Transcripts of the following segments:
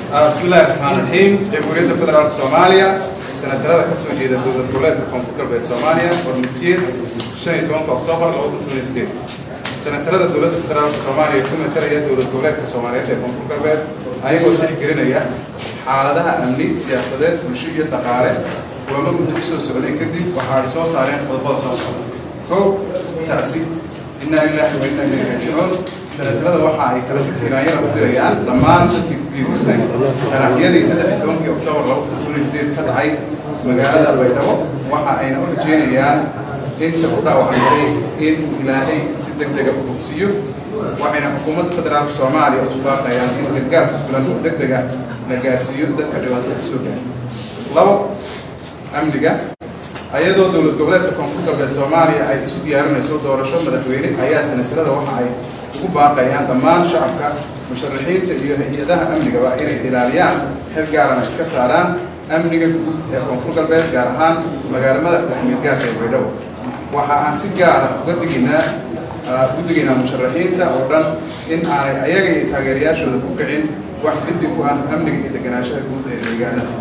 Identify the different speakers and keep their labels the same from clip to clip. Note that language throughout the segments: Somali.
Speaker 1: بسم الله الرحمن الرحيم جمهورية فدرالك سوماليا سنترada ka soo jeeda dowlad goboleedka koonfur galbeed soomaaliya hormutiyeed shan iyo tobanka oktoobar laba kun toban sideed senatarada dowladda federaalka soomaaliya ku matalaya dowlad goboleedka soomaaliyeed ee koonfur galbeed ayagoo tixgelinaya xaaladaha amni siyaasadeed bulsho iyo dhaqaale kulamo muddo u soo socday kadib waxa ay soo saareen qodobada soo socda kow tacsi inaa lillahi wa inaa ilayhi raajicuun senatarada waxa ay tacsi tiiraanyada u dirayaan dhammaan dadkii ku dhiirisan qaraxyadii saddex iyo tobankii oktoobar laba kun toban sideed ka dhacay magaalada baydhabo waxa ayna u rajeynayaan inta ku dhaawacantay in ilaahay si deg dega u bogsiiyo waxayna xukuumadda federaalka soomaaliya u baaqayaan in gargaar ku filan oo deg dega la gaarsiiyo dadka dhibaatada ka soo gaaray labo amniga ayadoo dowlad goboleedka koonfur galbeed soomaaliya ay isu diyaarinayso doorasho madaxweyne ayaa senatarada waxa ay ugu baaqayaan dhammaan shacabka musharaxiinta iyo hay-adaha amnigaba inay ilaaliyaan xil gaarana iska saaraan amniga guud ee koonfur galbeed gaar ahaan magaalo madaxda xamiilgaarka ee baydhabo waxa aan si gaara uga digaynaa u digaynaa musharaxiinta oo dhan in aanay ayaga iyo taageerayaashooda ku kicin wax liddi ku ah amniga iyo deganaanshaha guud ee deegaanada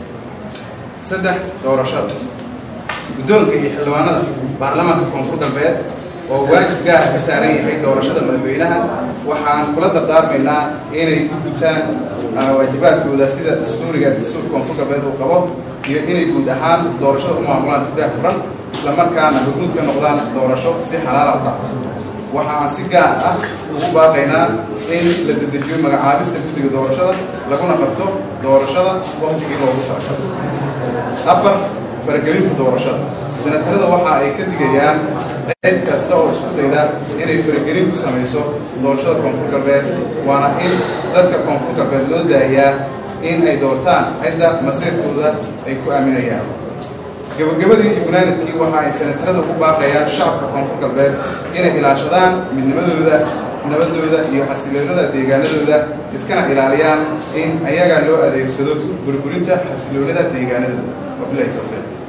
Speaker 1: saddex doorashada guddoonka iyo xildhibaanada baarlamaanka koonfur galbeed oo waajib gaara ka saaran yahay doorashada madaxweynaha waxaan kula dardaarmaynaa inay u gutaan waajibaadkooda sida dastuuriga dastuur koonfur galbeed uu qabo iyo inay guud ahaan doorashada u maamulaan saddex furan islamarkaana hurmud ka noqdaan doorasho si xalaala u dhaco waxa aan si gaar ah ugu baaqaynaa in la dedejiyo magacaabista guddiga doorashada laguna qabto doorashada waktigii loogu talagalay afar faragelinta doorashada senatarada waxa ay ka digayaan cid kasta oo isku dayda inay faragelin ku samayso doorashada koonfur galbeed waana in dadka koonfur galbeed loo daayaa in ay doortaan cidda masiirkooda ay ku aaminayaan gabagabadii iyo gunaanadkii waxa ay senatarada ugu baaqayaan shacabka koonfur galbeed inay ilaashadaan midnimadooda nabadooda iyo xasiloonada deegaanadooda iskana ilaaliyaan in ayaga loo adeegsado burburinta xasiloonada deegaanadooda wabilahi towfiiq